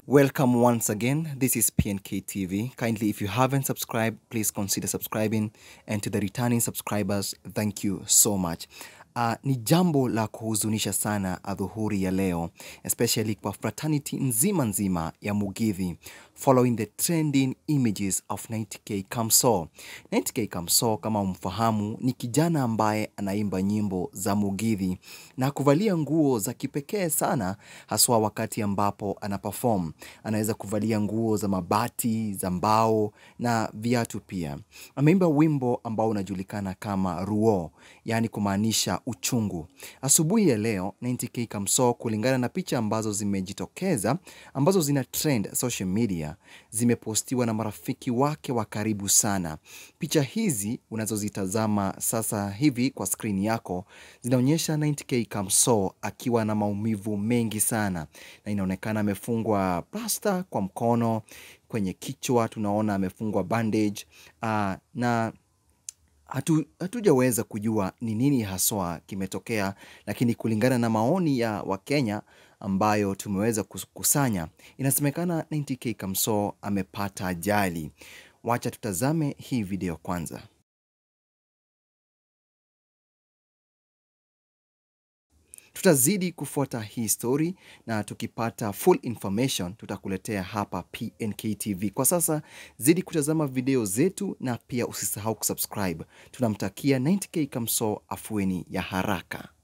Welcome once again. This is PNK TV. Kindly, if you haven't subscribed, please consider subscribing. And to the returning subscribers, thank you so much. Uh, ni jambo la kuhuzunisha sana adhuhuri ya leo especially kwa fraternity nzima nzima ya Mugithi following the trending images of 90K Kamso. 90K Kamso kama umfahamu ni kijana ambaye anaimba nyimbo za Mugithi na kuvalia nguo za kipekee sana haswa wakati ambapo ana perform. Anaweza kuvalia nguo za mabati, za mbao na viatu pia. Ameimba wimbo ambao unajulikana kama Ruo, yaani kumaanisha uchungu. Asubuhi ya leo 90K Kamso, kulingana na picha ambazo zimejitokeza ambazo zina trend social media, zimepostiwa na marafiki wake wa karibu sana. Picha hizi unazozitazama sasa hivi kwa skrini yako zinaonyesha 90K Kamso akiwa na maumivu mengi sana, na inaonekana amefungwa plasta kwa mkono, kwenye kichwa tunaona amefungwa bandage uh, na hatu, hatujaweza kujua ni nini haswa kimetokea, lakini kulingana na maoni ya Wakenya ambayo tumeweza kukusanya, inasemekana 90K Kamso amepata ajali. Wacha tutazame hii video kwanza. Tutazidi kufuata hii story na tukipata full information tutakuletea hapa PNK TV. Kwa sasa zidi kutazama video zetu na pia usisahau kusubscribe. Tunamtakia 90K Kamso afueni ya haraka.